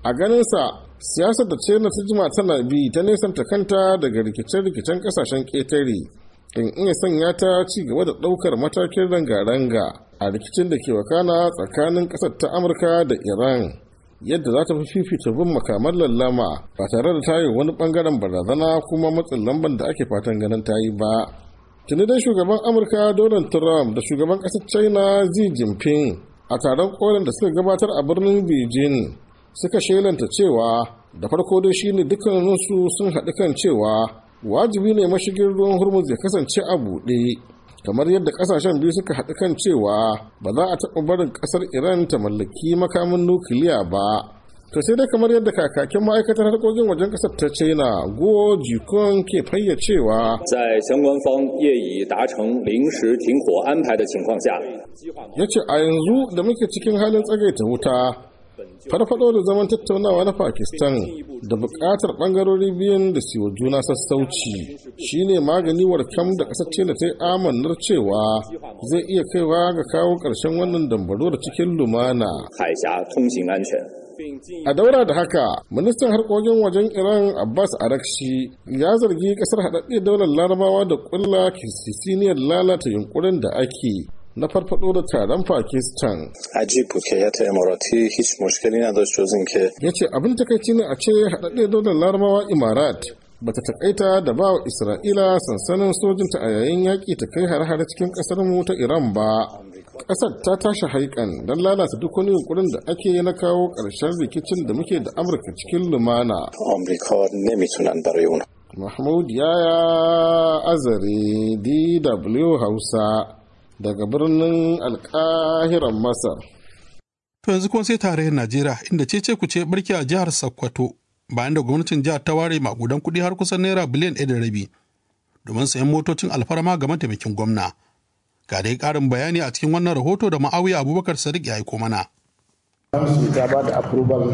a ganinsa siyasar da china ta jima tana bi ta nesanta kanta daga rikice-rikicen kasashen ƙetare in iya sanya ta ci gaba da ɗaukar matakin ranga-ranga a rikicin da ke wakana tsakanin ƙasar ta amurka da iran yadda za ta fi fifita bin makaman lallama ba tare da ta yi wani bangaren barazana kuma matsin lamban da ake fatan ganin ta yi ba tuni dai shugaban amurka donald trump da shugaban ƙasar china xi jinping a taron kolin da suka gabatar a birnin beijing suka shelanta cewa da farko dai shine dukkaninsu sun haɗu kan cewa wajibi ne mashigin ruwan hormuz ya kasance a buɗe kamar yadda kasashen biyu suka haɗu kan cewa ba za a taɓa barin ƙasar iran ta mallaki makamin nukiliya ba to sai dai kamar yadda kakakin ma'aikatar harkokin wajen ƙasar ta china guo jikon ke fayyacewa 在相关方业已达成临时停火安排的情况下， ya ce a yanzu da muke cikin halin tsagaita wuta farfado da zaman tattaunawa na pakistan da bukatar bangarori biyun da siwa juna sassauci shine magani warkam da kasar china ta yi amannar cewa zai iya kaiwa ga kawo ƙarshen wannan dambaro da cikin lumana 海峡通行安全。 a daura da haka ministan harkokin wajen iran abbas arakshi ya zargi kasar haɗaɗɗe daular larabawa da ƙulla kisisiniyar lalata yunkurin da ake na farfado da taron pakistan عجیب بود که هیئت اماراتی هیچ مشکلی نداشت جز اینکه ya ce abin takaici ne a ce haɗaɗɗe daular larabawa imarat bata takaita da ba wa isra'ila sansanin sojinta a yayin yaƙi ta kai hare-hare cikin ƙasar mu ta iran ba ƙasar ta tashi haikan don lalata duk wani yunkurin da ake na kawo ƙarshen rikicin da muke da amurka cikin lumana آمریکا نمیتونن برای اون mahmud yaya azare dw hausa daga birnin alkahiran masar To yanzu kuma sai tarayyar Najeriya inda cece ku ce barki a jihar Sokoto bayan da gwamnatin jihar ta ware makudan kuɗi har kusan naira biliyan ɗaya da rabi domin sayan motocin alfarma ga mataimakin gwamna. Ga dai ƙarin bayani a cikin wannan rahoto da ma'awiya Abubakar Sadiq ya aiko mana. Council ta ba da approval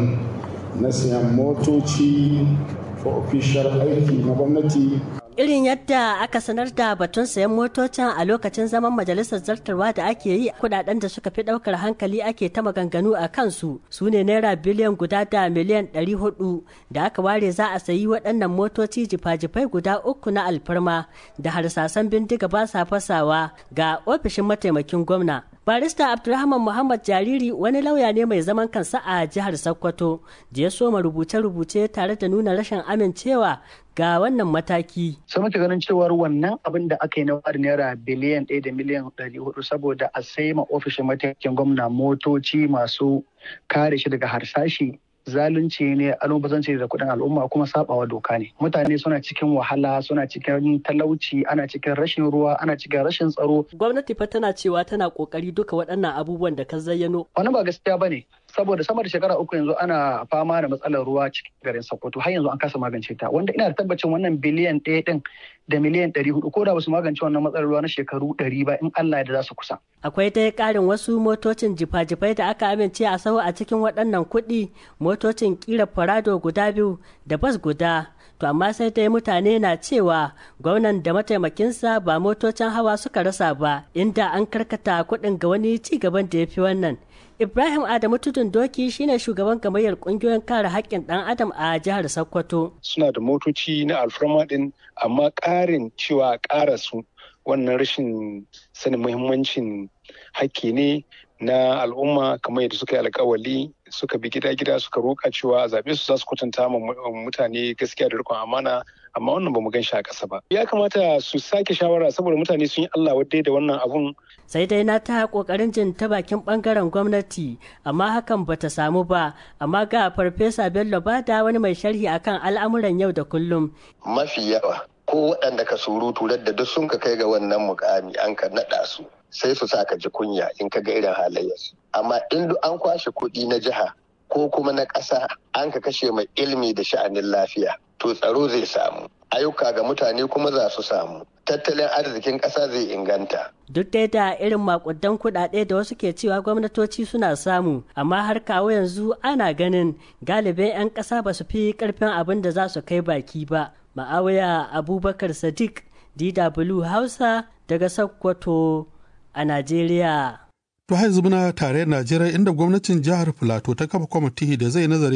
na siyan motoci for official aiki na gwamnati irin yadda aka sanar da batun sayan motocin a lokacin zaman majalisar zartarwa da ake yi kudaden da suka fi daukar hankali ake ta maganganu a kansu su ne naira biliyan guda da miliyan 400 da aka ware za a sayi waɗannan motoci jifa-jifai guda uku na alfarma da harsasan bindiga ba sa fasawa ga ofishin mataimakin gwamna barista abdulrahman muhammad jariri wani lauya ne mai zaman kansa a jihar sokoto da ya soma rubuce-rubuce tare da nuna rashin amincewa ga wannan mataki. sai muke ganin cewar wannan abin da aka yi na wari naira biliyan ɗaya da miliyan ɗari hudu saboda a sai ma ofishin mataimakin gwamna motoci masu kare shi daga harsashi zalunci ne almubazanci da kuɗin al'umma kuma sabawa doka ne mutane suna cikin wahala suna cikin talauci ana cikin rashin ruwa ana cikin rashin tsaro gwamnati fa tana cewa tana kokari duka waɗannan abubuwan da ka zayyano wani ba gaskiya bane saboda sama da shekara uku yanzu ana fama da matsalar ruwa cikin garin Sokoto har yanzu an kasa magance ta wanda ina da tabbacin wannan biliyan ɗaya ɗin da miliyan ɗari hudu ko da ba su magance wannan matsalar ruwa na shekaru ɗari ba in Allah ya da za su kusa. Akwai dai ƙarin wasu motocin jifa-jifai da aka amince a sahu a cikin waɗannan kuɗi motocin ƙira farado guda biyu da bas guda to amma sai dai mutane na cewa gwamnan da mataimakinsa ba motocin hawa suka rasa ba inda an karkata kuɗin ga wani ci gaban da ya fi wannan Ibrahim Adamu Tudun Doki shine shugaban gamayyar kungiyoyin kare haƙƙin ɗan Adam a jihar Sokoto. Suna da motoci na alfarma ɗin amma ƙarin cewa ƙara su wannan rashin sanin muhimmancin haƙƙi ne na al'umma kamar yadda suka yi alkawali suka bi gida-gida suka roƙa cewa a zaɓe su za su kwatanta ma mutane gaskiya da riƙon amana amma wannan ba mu gan shi a ƙasa ba ya kamata su sake shawara saboda mutane sun yi Allah wadda da wannan abun sai dai na ta kokarin jin ta bakin bangaren gwamnati amma hakan bata samu ba amma ga farfesa Bello Bada wani mai sharhi akan al'amuran yau da kullum mafi yawa ko waɗanda ka surutu da duk sun ka kai ga wannan mukami an ka naɗa su sai su sa ka ji kunya in ka ga irin halayyarsu amma in duk an kwashe kuɗi na jiha ko kuma na ƙasa an ka kashe mai ilimi da sha'anin lafiya to tsaro zai samu ayyuka ga mutane kuma za su samu tattalin arzikin ƙasa zai inganta duk dai da irin makudan kuɗaɗe da wasu ke cewa gwamnatoci suna samu amma har kawo yanzu ana ganin galibin 'yan ƙasa ba su fi ƙarfin abin da za su kai baki ba ma'awaya abubakar sadiq dw hausa daga sokoto a najeriya To har yanzu muna tare Najeriya inda gwamnatin jihar Filato ta kafa kwamiti da zai nazari